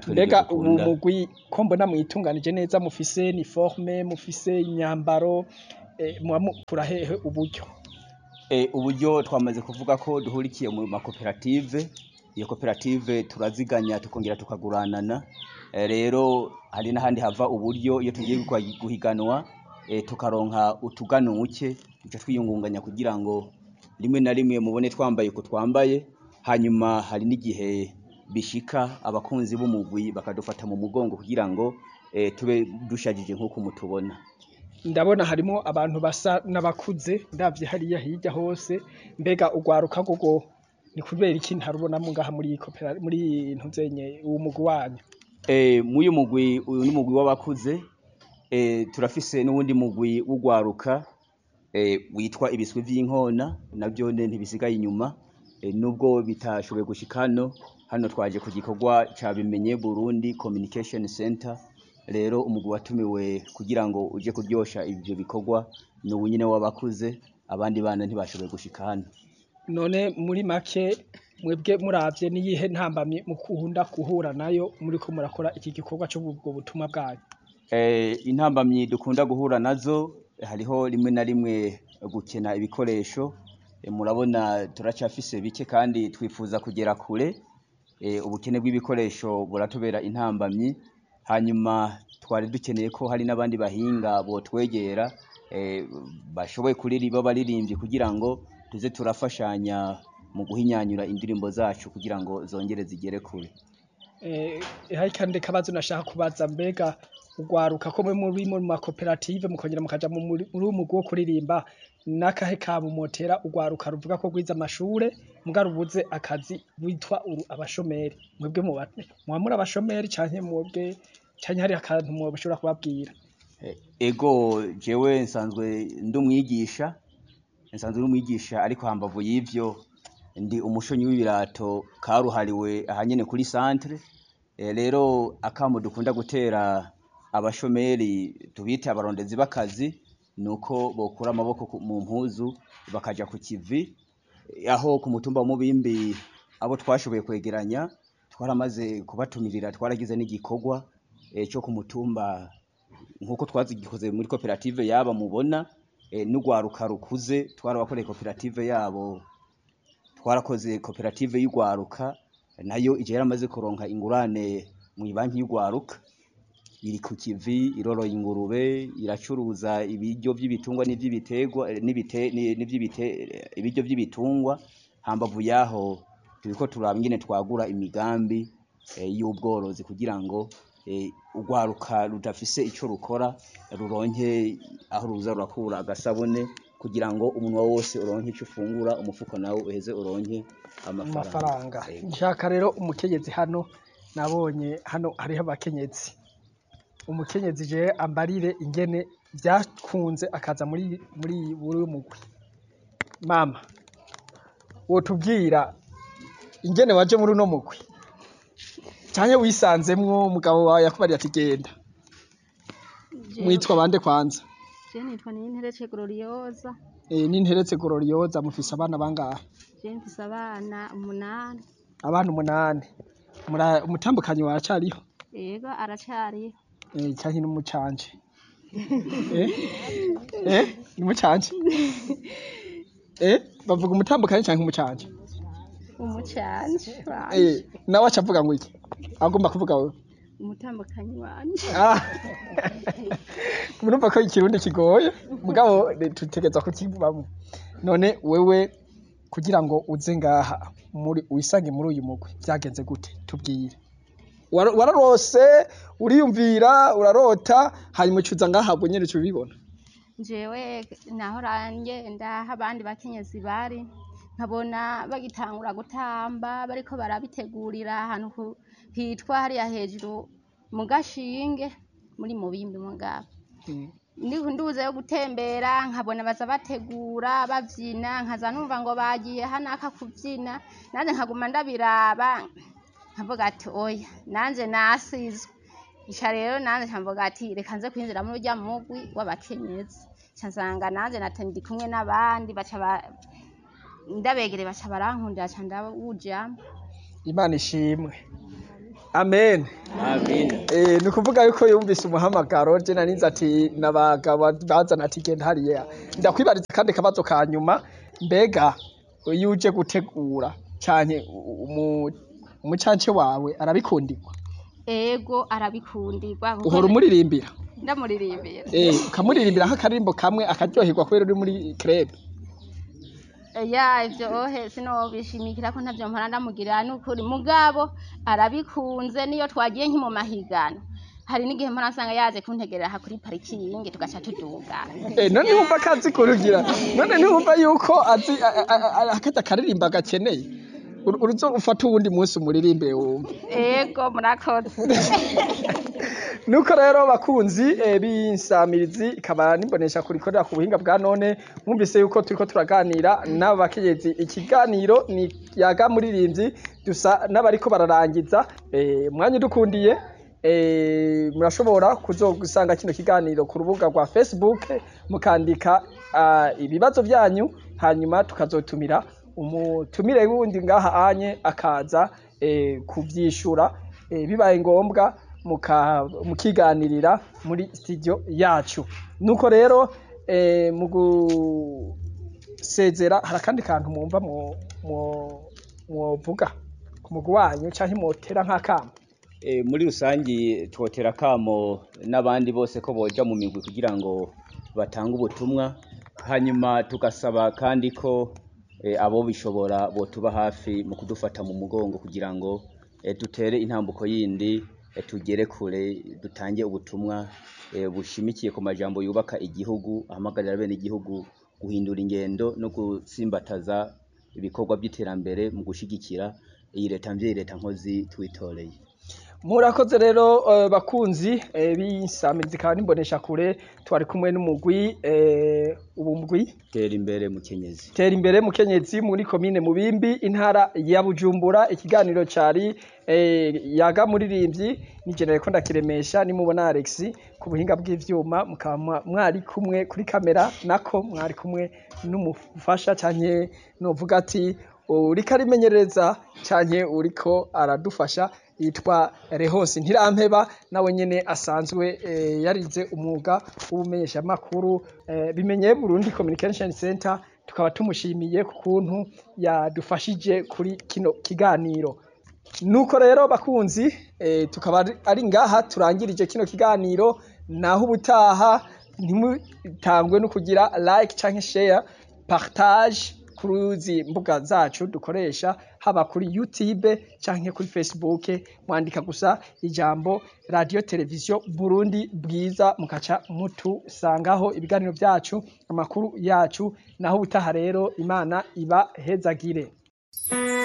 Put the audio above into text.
natwe mbega nibyo ubu dukunda. mugwi ko mbona mwitunganije neza mufise uniforme mufise imyambaro eh, muba mukura hehe uburyo Eh, uburyo twamaze kuvuga ko duhurikiye mu makoperative iyo koperative turaziganya tukongera tukaguranana Eh, rero hari n'ahandi hava uburyo iyo tugiye gukwa- guhiganwa eh, tukaronka utuganuke duca twiyungunganya kugira ngo rimwe na rimwe mubone twambaye uko twambaye hanyuma hari n'igihe bishika abakunzi b'umugwi bakadufata mu mugongo kugira ngo eh, tube dushajije nk'uko mutubona ndabona harimo abantu basa n'abakuze ndavye hariya hirya hose mbega ugwaruka gogo ni kubera iki ntarubonamo ngaha muri iyi kopera muri iyi ntuzenye uwo mugwi wanyu Eh, muyu mugwi uyu ni mugwi w'abakuze eh, turafise n'uwundi mugwi w'ugwaruka eh, witwa ibiswi vy'inkona navyo ne ntibisigaye inyuma eh, nubwo bitashoboye gushika hano hano twaje ku gikorwa ca bimenye Burundi Communication Center rero umugwi watumiwe kugira ngo uje kuryosha ivyo bikorwa ni uwu nyene w'abakuze abandi bana ntibashoboye gushika hano none muri make mwebwe muravye niyihe ntambamye mukunda guhura nayo muriko murakora iki gikorwa c'ubwo butumwa bwanyu Eh, intambamyi dukunda guhura nazo hariho rimwe na rimwe gukena ibikoresho Eh, murabona turacafise bike kandi twifuza kugera kure Eh, ubukene bw'ibikoresho buratubera intambamyi hanyuma twari dukeneye ko hari n'abandi bahinga botwegera eh, bashoboye kuririmba baririmbyi kugira ngo tuze turafashanya mu guhinyanyura indirimbo zacu kugira ngo zongere zigere kure Eh, hari kandi kabazo nashaka kubaza mbega ugwaruka ko mwe muri mu makoperative mukongera mukaja mu muri muri uwo mugwi wo kuririmba n'akahe kamo motera ugwaruka ruvuga ko rwize amashure muga rubuze akazi witwa uru abashomeri mwebwe muba muba muri abashomeri canke mwebwe canke hari akantu mwoshobora kubabwira Eh, ego jewe nsanzwe ndi umwigisha nsanzwe ndi umwigisha ariko hambavu y'ivyo ndi umushonyi w'ibirato karuhariwe ahanyene kuri centre Eh, rero akamo dukunda gutera abashomeri tubite abarondezi b'akazi nuko bokura amaboko ku- mu mpuzu bakaja ku kivi Eh, aho ku mutumba wa Mubimbi abo twashoboye kwegeranya twaramaze kubatumirira twaragize n'igikorwa eh, cyo ku mutumba nkuko twazigikoze muri koperative yaba mubona eh, n'ugwaruka rukuze twarabakoreye koperative yabo twarakoze koperative y'ugwaruka nayo ije yaramaze kuronka ingurane mu banki y'ugwaruka iri ku kivi iroroye ingurube iracuruza ibiryo vy'ibitungwa n'ivy'ibiterwa eh, n'ibite- ni- n'ivy'ibite- eh, ibiryo vy'ibitungwa hambavu yaho turiko turaba ingene twagura imigambi eh, y'ubworozi kugira ngo eh, urwaruka rudafise ico rukora ruronke aho ruza rurakura agasabune kugira ngo umunwa wose uronke ico ufungura umufuko nawe uheze uronke amafaranga amafaranga Ego. nshaka rero umukenyezi hano nabonye hano hariho abakenyezi umukenyezi je ambarire ingene vyakunze akaza muri muri buri mugwi mama wotubwira ingene waje muri uno mugwi canke wisanzemwo umugabo wawe yakubariye ati genda mwitwa bande kwanza Je nitwa Ninterece Gloriosa, e, n'interetse gororiyoza mufise abana bangahe je mfise abana umunani, abana umunani Mura- umutambukanyi wacariho yego aracariho. Eh, canke n'umucanje eh eh n'umucanje eh bavuga umutambukanyi canke umucanje Umucanje wanje, eh nawe acavuga ngo iki agomba kuvuga wewe umutambukanyi wanje. ah murumva ko ikirundi kigoye mugabo eh, tutegerezwa kukivamo none wewe kugira ngo uze ngaha muri wisange muri uyu mugwi vyagenze gute tubwire Wara- wararose uriyumvira urarota hanyuma ucuza ngaha ubwo nyene uca ubibona Jewe nahora ngenda aho abandi bakenyezi bari, nkabona bagitangura gutamba bariko barabitegurira ahantu ku- hitwa hariya hejuru mu gashinge muri mubimbi mugabo. Mm. ndi nduze yo gutembera nkabona baza bategura bavyina nkaza numva ngo bagiye hanaka kuvyina nanje nkaguma ndabiraba nkavuga ati oya nanje nasizwe ica rero nanje nkavuga ati reka nze kwinjira muri urya mugwi w'abakenyezi ca nsanga nanje nate ndi kumwe n'abandi baca ba- ndabegere baca barankundira ca ndawujamwo imana ishimwe amen amina Eh, ni ukuvuga yuko yumvise umuhamagaro je narinze ati nabagabo bazana ati genda hariya ndakwibariza kandi akabazo ka nyuma mbega iyo uje gutegura canke umu- umucance wawe arabikundirwa ego arabikundirwa kuko uhora umuririmbira ndamuririmbira eh ukamuririmbira nk'akaririmbo kamwe akaryoherwa kubera uri muri club ya ivyo ohe sinobishimikira ko ntavyo mpora ndamugirira n'ukuri mugabo arabikunze niyo twagiye nki mu mahigano hari n'igihe mpora nsanga yaje kuntegerera aha kuri parikingi tugaca tuduga eh none wumva kazi kurugira none ntiwumva yuko azi a- a- a- akaza akaririmba gakeneye Uru- uruzo ufata uwundi munsi umuririmbire wumva ego murakoze nuko rero bakunzi eh, b'insamirizi ikaba nimbonesha kurikorera ku buhinga bwa none mwumvise yuko turiko turaganira n'aba bakenyezi ikiganiro ni yaga muririmbyi dusa n'abariko bararangiza eh, mwanya udukundiye eh, murashobora kuzogusanga kino kiganiro ku rubuga rwa facebook mukandika ah, ibibazo vyanyu hanyuma tukazotumira umutumire wundi ngaha anye akaza eh, kuvyishura eh, bibaye ngombwa muka- mukiganirira muri studio yacu nuko rero eh, mu gusezera hari akandi kantu mwumva mwo- mwo- mwovuga ku mugwi wanyu canke mwotera nk'akamo e, muri rusangi twotera kamo n'abandi bose ko boja mu migwi kugira ngo batange ubutumwa hanyuma tugasaba kandi ko e, abo bishobora botuba hafi mu kudufata mu mugongo kugira ngo e, dutere intambuko yindi e, tugere kure dutange ubutumwa e, bushimikiye ku majambo yubaka igihugu ahamagarira bene igihugu guhindura ingendo no gutsimbataza ibikorwa by'iterambere mu gushigikira iyi leta mvyeyi leta nkozi twitoreye murakoze rero eh, bakunzi eh, b'insamirizi ikaba nimbonesha kure twari kumwe n'umugwi eh, ubu mugwi tera imbere mukenyezi tera imbere mukenyezi muri komine mubimbi intara ya bujumbura ikiganiro cari eh, yaga muririmbyi nigenere ko ndakiremesha nimubona alex ku buhinga bw'ivyuma mukaba mwa- mwari kumwe kuri kamera nako mwari kumwe n'umufasha canke novuga ati uriko arimenyereza canke uriko aradufasha yitwa Rehose Ntirampeba nawe nyene asanzwe eh, yarize umwuga w'ubumenyeshamakuru eh, bimenye Burundi Communication Center tukaba tumushimiye ku kuntu yadufashije kuri kino kiganiro nuko rero bakunzi eh, tukaba ari- ari ngaha turangirije kino kiganiro naho ubutaha ntimutangwe no kugira like canke share partage kuruzi mbuga zacu dukoresha haba kuri YouTube canke kuri Facebook mwandika gusa ijambo radio television Burundi bwiza mukaca mutusangaho ibiganiro vyacu amakuru yacu naho ubutaha rero imana iba hezagire